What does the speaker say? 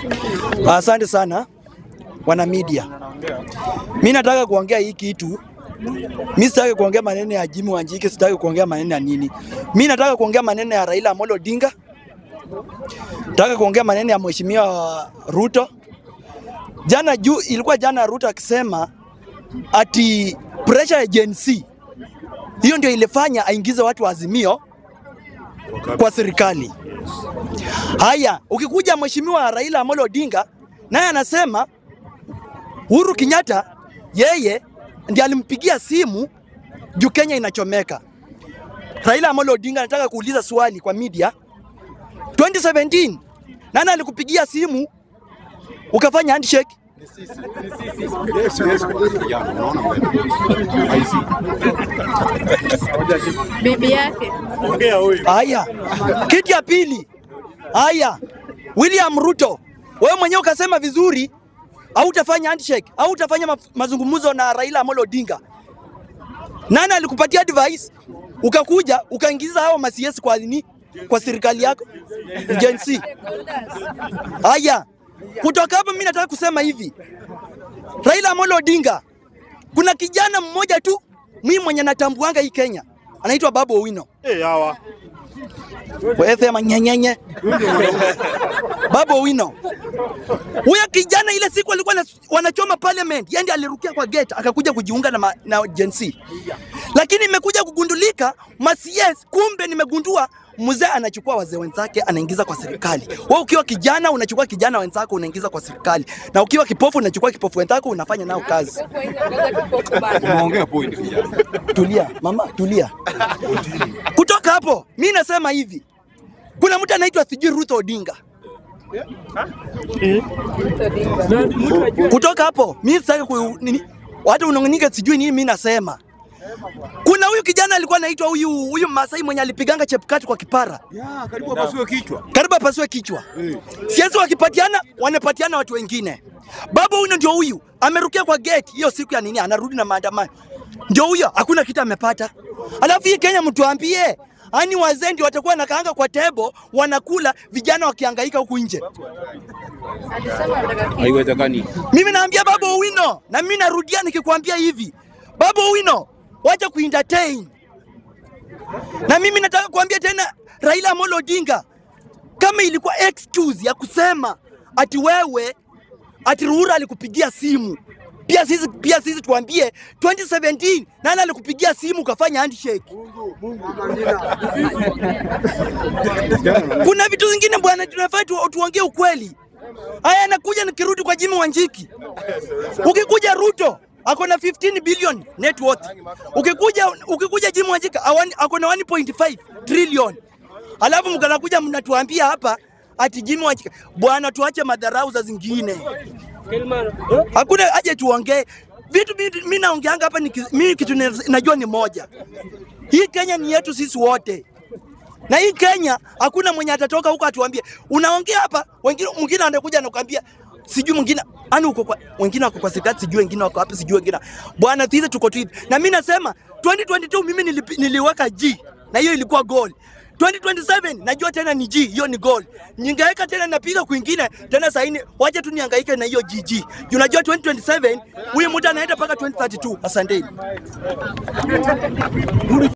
Asante sana wana media. Mi nataka kuongea hii kitu. Mi sitaki kuongea maneno ya Jimmy Wanjigi, sitaki kuongea maneno ya nini. Mi nataka kuongea maneno ya Raila Amolo Odinga. Nataka kuongea maneno ya Mheshimiwa Ruto. Jana juu ilikuwa jana Ruto akisema ati pressure ya Gen Z hiyo ndio ilifanya aingize watu wa Azimio kwa serikali. Haya, ukikuja Mheshimiwa Raila Amolo Odinga naye anasema Uhuru Kenyatta yeye ndiye alimpigia simu juu Kenya inachomeka. Raila Amolo Odinga anataka kuuliza swali kwa media. 2017 nani alikupigia simu ukafanya handshake? bibi yake Haya, kitu ya pili. Haya, William Ruto, wewe mwenyewe ukasema vizuri au utafanya handshake au utafanya ma mazungumzo na Raila Amolo Odinga. Nani alikupatia advice? Ukakuja ukaingiza hao masiesi kwa nini? Kwa serikali yako Gen Z. Haya, kutoka hapo mimi nataka kusema hivi, Raila Amolo Odinga, kuna kijana mmoja tu mimi mwenye natambuanga hii Kenya anaitwa Babu Owino. Eh, hawa. Wewe sema nyenyenye. Babu Owino. Huyo kijana ile siku alikuwa na- wanachoma parliament, yeye ndiye alirukia kwa gate akakuja kujiunga na, ma- na Gen Z. Lakini imekuja kugundulika masies, kumbe nimegundua mzee anachukua wazee wenzake anaingiza kwa serikali. Wewe ukiwa kijana unachukua kijana wenzako unaingiza kwa serikali, na ukiwa kipofu unachukua kipofu wenzako unafanya nao kazi. Umeongea point kijana. Tulia mama, tulia. Kutoka hapo mi nasema hivi, kuna mtu anaitwa sijui Ruth Odinga. Kutoka hapo mi sitaki ku nini, watu unong'nika sijui nini. Mi nasema kuna huyu kijana alikuwa anaitwa huyu huyu Masai mwenye alipiganga Chepkati kwa kipara, Ya, karibu apasue kichwa. karibu apasue kichwa. Siasa wakipatiana wanapatiana watu wengine. Baba huyu ndio huyu amerukia kwa gate hiyo siku ya nini, anarudi na maandamano, ndio huyo, hakuna kitu amepata. Alafu hii Kenya mtuambie, ani wazee ndio watakuwa nakaanga kwa tebo wanakula, vijana wakihangaika huku nje. alisema anataka kitu. Haiwezekani. Mimi naambia Baba Owino na mimi narudia nikikwambia hivi, Baba Owino, wacha kuentertain. Na mimi nataka kuambia tena Raila Amolo Odinga, kama ilikuwa excuse ya kusema ati wewe ati Ruhura alikupigia simu pia sisi, pia sisi tuambie 2017 nani alikupigia simu ukafanya handshake? Kuna vitu zingine bwana, tunafaa tu, tuongee ukweli. Haya, nakuja nikirudi kwa Jimmy Wanjiki. Ukikuja Ruto ako na 15 billion net worth. Ukikuja ukikuja Jimmy Wanjiki awani- ako na 1.5 trillion. Alafu mkanakuja mnatuambia hapa ati Jimmy Wanjiki. Bwana, tuache madharau za zingine. Hakuna haja tuongee vitu. mi- mi naongeanga hapa, niki- mi kitu ni- najua ni moja, hii Kenya ni yetu sisi wote na hii Kenya hakuna mwenye atatoka huko atuambie unaongea hapa, wengine mwingine anakuja anakuambia sijui mwingine ani uko kwa wengine wako kwa serikali, sijui wengine wako wapi, sijui wengine bwana, sisi tuko tu hivi. Na mimi nasema 2022 mimi nilipi, niliweka G na hiyo ilikuwa goal. 2027 najua tena ni G, hiyo ni goal. Ningeweka tena napiga kwingine tena saini, wacha tu nihangaike na hiyo GG. Juu Unajua 2027 huyu mtu anaenda mpaka 2032. Asanteni.